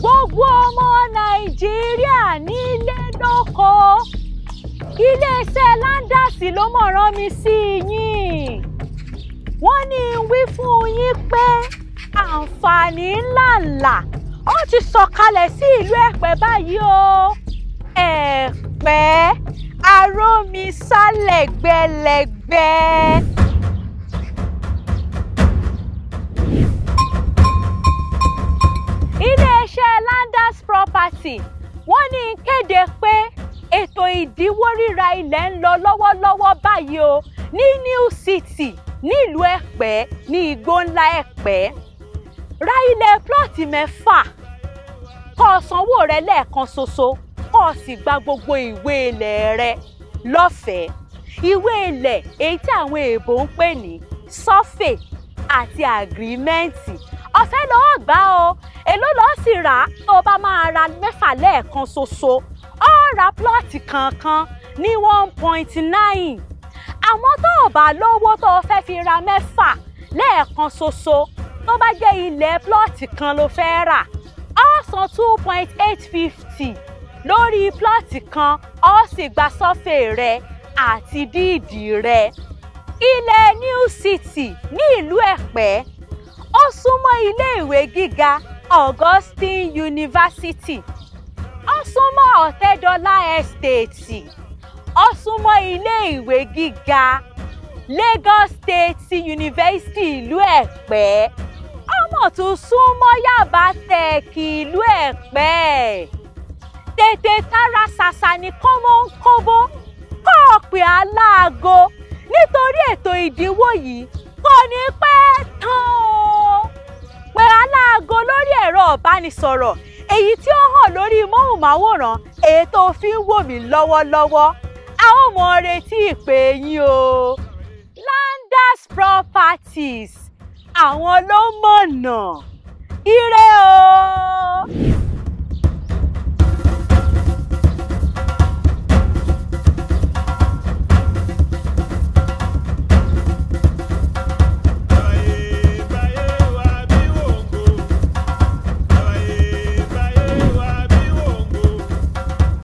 gbogbo ọmọ nàìjíríà nílé lóko iléeṣẹ́ landasi ló mọ̀ rán mi sí yín wọ́n ní n wí fún yín pé àǹfààní ńláńlá ó ti sọ̀kalẹ̀ sí ìlú ẹ̀pẹ́ báyìí o ẹ̀pẹ́ arómisá lẹ́gbẹ̀lẹ́gbẹ̀. iléeṣẹ́ landas property wọ́n ní kéde pé ètò ìdíwó ríra ilẹ̀ ń lọ lọ́wọ́lọ́wọ́ báyìí o ní new city nílùú ẹ̀pẹ́ ní igbó ńlá ẹ̀pẹ́ ra ilẹ̀ plọ́ọ̀tì mẹ́fà kó o sanwó rẹ lẹ́ẹ̀kan ṣoṣo kó o sì gba gbogbo ìwé ilẹ̀ rẹ lọ́fẹ̀ẹ́ ìwé ilẹ̀ èyí tí àwọn èèbò ń pè ní sọ́fè àti àgírímẹ́ǹtì ọ̀fẹ́ lọ́ọ́ gbà o èló lọ́ọ́ sì rà á tó o bá máa ra mẹ́fà lẹ́ẹ̀kan ṣoṣo ó ra plọ́ọ̀tì kankan ní one point nine àmọ́ tó o bá lówó tó o fẹ́ fi ra mẹ́fà lẹ́ẹ̀kan ṣoṣo tó bá jẹ́ ilẹ̀ plọ́ọ̀tì kan ló fẹ́ rà ó san two point eight fifty lórí plọ́ọ̀tì kan ó sì gba sọ́fẹ̀ rẹ àti díìdì rẹ ilẹ̀ new city ní ìlú ẹ̀pẹ́ ó súnmọ́ iléèwé gíga augustine university ó súnmọ́ ọ̀tẹ́dọ́lá estate ó súnmọ́ iléèwé gíga lagos state university ìlú ẹ̀pẹ́ ọmọ tún súnmọ́ yaba tech ìlú ẹ̀pẹ́ tètè tara ṣàṣà ní kọ́mọ́ńkóbó kọ́ ọ pé aláago nítorí ètò ìdínwó yìí kò ní pẹ́ tán o pé aláago lórí ẹ̀rọ ìbánisọ̀rọ̀ èyí tí ó hàn lórí móhùnmáwòrán èyí tó fi ń wò mí lọ́wọ́lọ́wọ́ a ó mọ retí ìpè yín o Landers Properties àwọn ló mọ̀nà ire o.